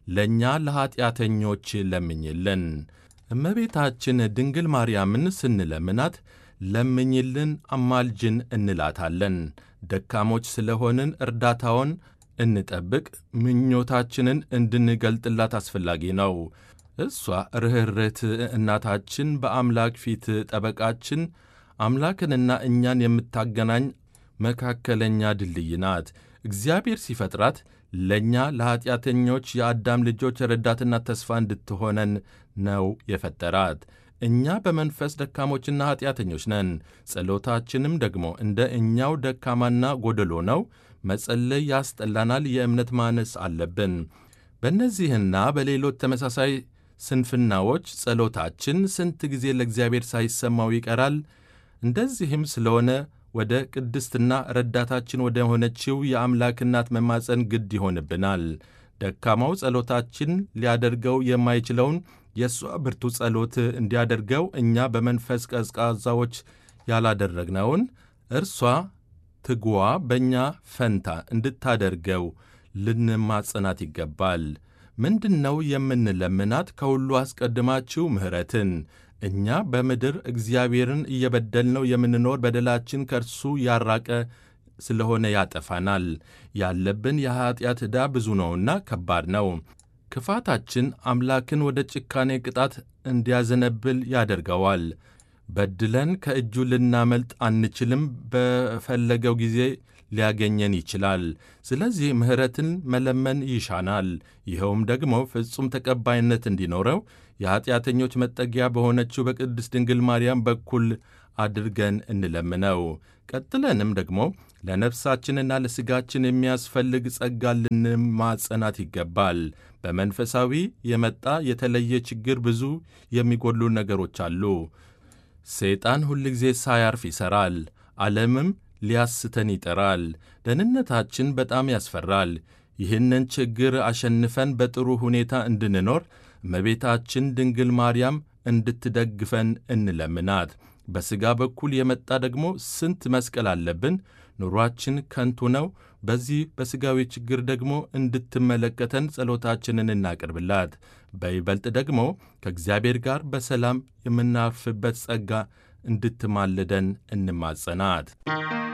ለእኛ ለኀጢአተኞች ለምኝልን። እመቤታችን ድንግል ማርያምን ስንለምናት ለምኝልን፣ አማልጅን እንላታለን። ደካሞች ስለሆንን እርዳታውን እንጠብቅ፣ ምኞታችንን እንድንገልጥላት አስፈላጊ ነው። እሷ ርኅርት እናታችን፣ በአምላክ ፊት ጠበቃችን፣ አምላክንና እኛን የምታገናኝ መካከለኛ ድልድይ ናት። እግዚአብሔር ሲፈጥራት ለእኛ ለኀጢአተኞች የአዳም ልጆች ረዳትና ተስፋ እንድትሆነን ነው የፈጠራት። እኛ በመንፈስ ደካሞችና ኀጢአተኞች ነን። ጸሎታችንም ደግሞ እንደ እኛው ደካማና ጎደሎ ነው። መጸለይ ያስጠላናል። የእምነት ማነስ አለብን። በእነዚህና በሌሎች ተመሳሳይ ስንፍናዎች ጸሎታችን ስንት ጊዜ ለእግዚአብሔር ሳይሰማው ይቀራል። እንደዚህም ስለሆነ ወደ ቅድስትና ረዳታችን ወደ ሆነችው የአምላክ እናት መማፀን ግድ ይሆንብናል። ደካማው ጸሎታችን ሊያደርገው የማይችለውን የእሷ ብርቱ ጸሎት እንዲያደርገው እኛ በመንፈስ ቀዝቃዛዎች ያላደረግነውን እርሷ ትጉዋ በእኛ ፈንታ እንድታደርገው ልንማጸናት ይገባል። ምንድን ነው የምንለምናት? ከሁሉ አስቀድማችሁ ምሕረትን እኛ በምድር እግዚአብሔርን እየበደልነው የምንኖር በደላችን ከእርሱ ያራቀ ስለሆነ ያጠፋናል። ያለብን የኀጢአት ዕዳ ብዙ ነውና ከባድ ነው። ክፋታችን አምላክን ወደ ጭካኔ ቅጣት እንዲያዘነብል ያደርገዋል። በድለን ከእጁ ልናመልጥ አንችልም። በፈለገው ጊዜ ሊያገኘን ይችላል። ስለዚህ ምሕረትን መለመን ይሻናል። ይኸውም ደግሞ ፍጹም ተቀባይነት እንዲኖረው የኀጢአተኞች መጠጊያ በሆነችው በቅድስት ድንግል ማርያም በኩል አድርገን እንለምነው። ቀጥለንም ደግሞ ለነፍሳችንና ለሥጋችን የሚያስፈልግ ጸጋ ልንማጸናት ይገባል። በመንፈሳዊ የመጣ የተለየ ችግር ብዙ የሚጎድሉ ነገሮች አሉ። ሰይጣን ሁልጊዜ ሳያርፍ ይሠራል። ዓለምም ሊያስተን ይጠራል። ደህንነታችን በጣም ያስፈራል። ይህንን ችግር አሸንፈን በጥሩ ሁኔታ እንድንኖር እመቤታችን ድንግል ማርያም እንድትደግፈን እንለምናት። በሥጋ በኩል የመጣ ደግሞ ስንት መስቀል አለብን። ኑሯችን ከንቱ ነው። በዚህ በሥጋዊ ችግር ደግሞ እንድትመለከተን ጸሎታችንን እናቅርብላት። በይበልጥ ደግሞ ከእግዚአብሔር ጋር በሰላም የምናርፍበት ጸጋ እንድትማልደን እንማጸናት።